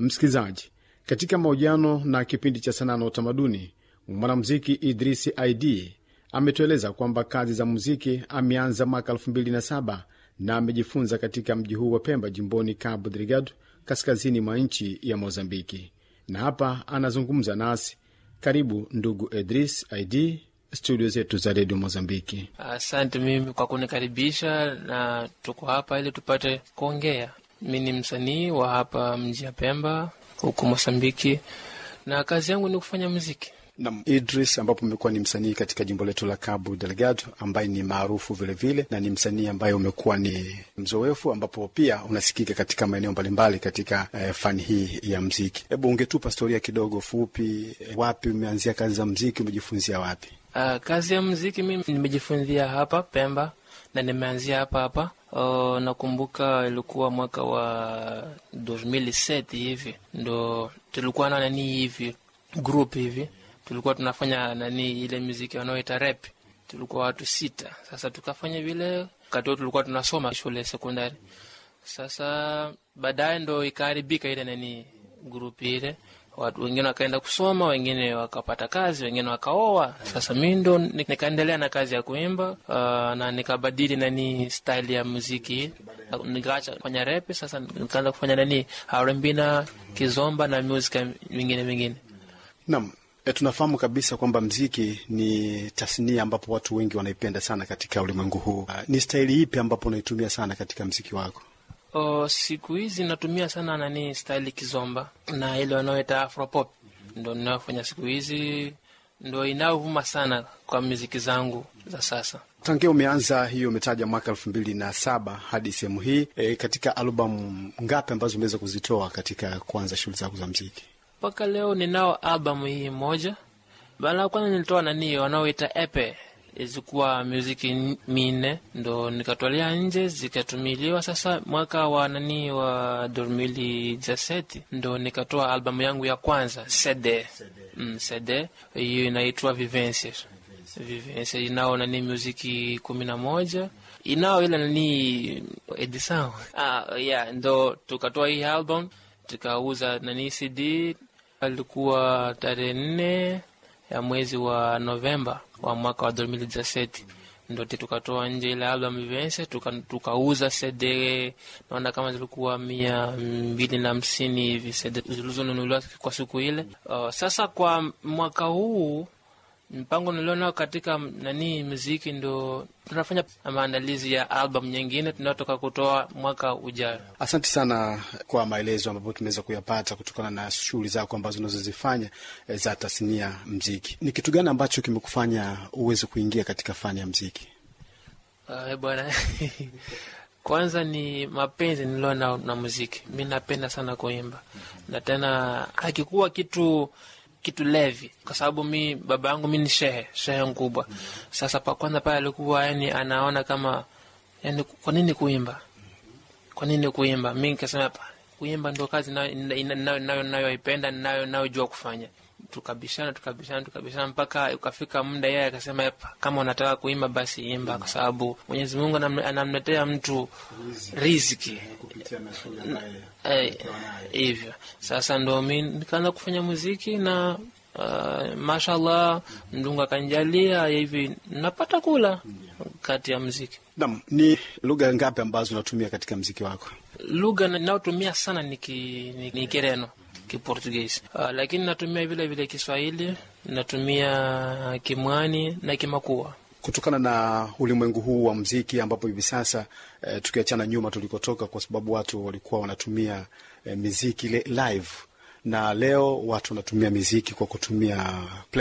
Msikilizaji, katika mahojiano na kipindi cha sanaa na utamaduni, mwanamuziki Idrisi Id ametueleza kwamba kazi za muziki ameanza mwaka 2007 na amejifunza katika mji huu wa Pemba, jimboni Cabo Delgado, kaskazini mwa nchi ya Mozambiki, na hapa anazungumza nasi. Karibu ndugu Idris Id studio zetu za redio Mozambiki. Asante mimi kwa kunikaribisha, na tuko hapa ili tupate kuongea. Mi ni msanii wa hapa mji ya Pemba huku Mozambiki, na kazi yangu ni kufanya muziki. Nam Idris, ambapo umekuwa ni msanii katika jimbo letu la Cabo Delgado, ambaye ni maarufu vilevile na ni msanii ambaye umekuwa ni mzoefu, ambapo pia unasikika katika maeneo mbalimbali katika eh, fani hii ya mziki. Hebu ungetupa historia kidogo fupi, eh, wapi umeanzia kazi za mziki, umejifunzia wapi? Uh, kazi ya muziki mimi nimejifunzia hapa Pemba na nimeanzia hapa hapa. Uh, nakumbuka ilikuwa mwaka wa 2007 hivi ndo tulikuwa na nani hivi group hivi tulikuwa tunafanya nani ile muziki wanaoita rap, tulikuwa watu sita. Sasa tukafanya vile, wakati huo tulikuwa tunasoma shule sekondari. Sasa baadaye ndo ikaharibika ile nani grupu ile, watu wengine wakaenda kusoma, wengine wakapata kazi, wengine wakaoa. Sasa mi ndo nikaendelea na kazi ya kuimba uh, na nikabadili nani style ya muziki, nikaacha kufanya rap. Sasa nikaanza kufanya nani R&B na kizomba na muziki mingine mingine. Naam. E, tunafahamu kabisa kwamba mziki ni tasnia ambapo watu wengi wanaipenda sana katika ulimwengu huu. Uh, ni staili ipi ambapo unaitumia sana katika mziki wako? O, siku hizi natumia sana nani staili kizomba na ile wanaoita afropop, ndo ninayofanya siku hizi, ndo inayovuma sana kwa muziki zangu za sasa. Tangia umeanza hiyo, umetaja mwaka elfu mbili na saba hadi sehemu hii e, katika albamu ngapi ambazo umeweza kuzitoa katika kuanza shughuli zako za mziki? mpaka leo ninao albamu hii moja. Bala kwanza nilitoa nani wanaoita epe, zikuwa muziki minne ndo nikatolea nje zikatumiliwa. Sasa mwaka wa nani wa dormili jaseti ndo nikatoa albamu yangu ya kwanza CD, mm, CD hiyo inaitwa Vivence. Vivence inao nani muziki kumi na moja inao ile nani edison ah, yeah, ndo tukatoa hii album tukauza nani CD alikuwa tarehe nne ya mwezi wa Novemba wa mwaka wa 2017 ndo tukatoa nje ile album Vivence, tukauza tuka CD naona kama zilikuwa mia mbili na hamsini hivi CD zilizonunuliwa kwa siku ile. Uh, sasa kwa mwaka huu mpango nilionao katika nani muziki ndo tunafanya maandalizi ya album nyingine tunayotoka kutoa mwaka ujao. Asante sana kwa maelezo ambayo tumeweza kuyapata kutokana na shughuli zako ambazo unazozifanya za tasnia mziki. Ni kitu gani ambacho kimekufanya uweze kuingia katika fani ya mziki? Uh, bwana kwanza ni mapenzi nilio na, na muziki. Mi napenda sana kuimba na tena hakikuwa kitu kitu levi, kwa sababu mi baba yangu mi ni shehe shehe mkubwa. Sasa pa kwanza pale alikuwa yani anaona kama yani, kwa nini kuimba, kwa nini kuimba? Mi nikasema pa kuimba ndo kazi nayo nayoipenda nayo nayojua kufanya. Tukabishana tukabishana tukabishana mpaka ukafika muda yeye akasema, kama unataka kuimba basi imba, kwa sababu Mwenyezi Mungu anamletea mtu riziki hivyo. Eh, sasa ndo mi nikaanza kufanya muziki na uh, mashallah Mdungu akanijalia hivi napata kula kati ya muziki. Naam, ni lugha ngapi ambazo unatumia katika muziki wako? Lugha nayotumia sana ni, ki, ni, ni Kireno Kiportugisi, uh, lakini natumia vile vile Kiswahili, natumia Kimwani na Kimakua kutokana na ulimwengu huu wa mziki ambapo hivi sasa eh, tukiachana nyuma tulikotoka, kwa sababu watu walikuwa wanatumia eh, miziki live, na leo watu wanatumia miziki kwa kutumia